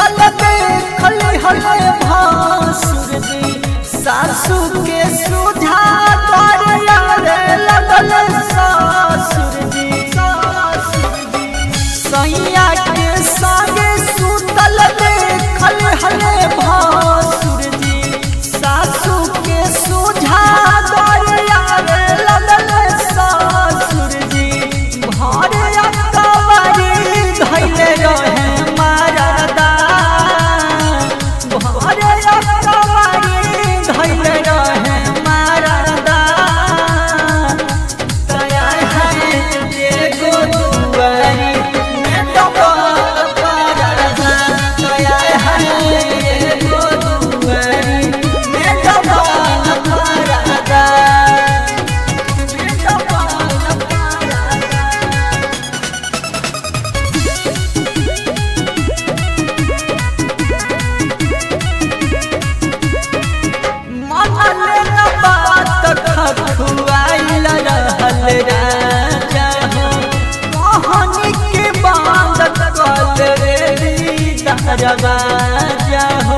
सुतल देखल हले भासुर जी सासू के सुझा दरिया रे लगल सासुर जी सासुर जी सैया के संगे सुतल देखल हले भासुर जी सासू के सुझा दरिया रे लगल सासुर जी भारे अकबरी धैले रहे मारदा भारे अकबरी धैले रहे मारदा तया है एगो दुआरी में डबल परदा तया है एगो दुआरी में डबल परदा में डबल परदा मनले न बात खखुआइल रहल राजा हो कहानी के बांध कल रे दरवाजा हो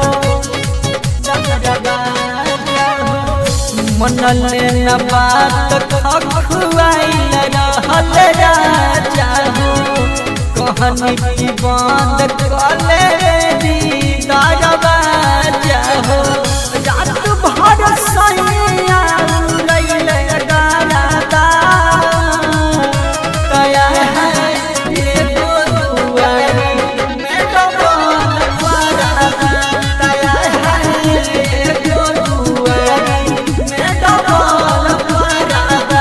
दरवाजा हो मनले न बात खखुआइल रहल राजा हो कहानी की बांध कल रे दरवाजा हो रात भर सैया उड़ैले गाना तया है एगो दुआरी में डबल परदा तया है एगो दुआरी में डबल परदा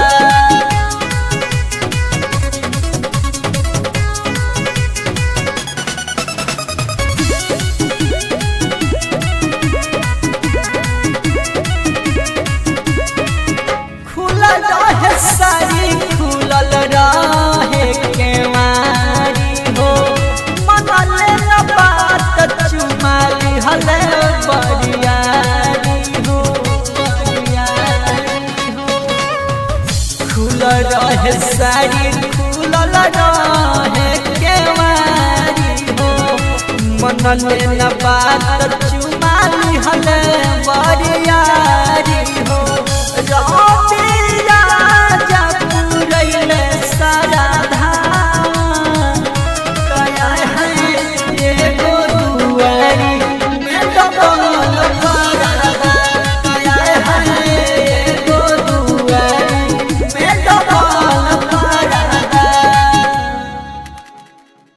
खुलल रहे सारी खुलल रहे केवारी हो मनले न बात चुमाली हले बरियारी हो बरियारी हो खुलल रहे सारी खुलल रहे केवारी हो मनले न बात चुमाली हले बरियारी हो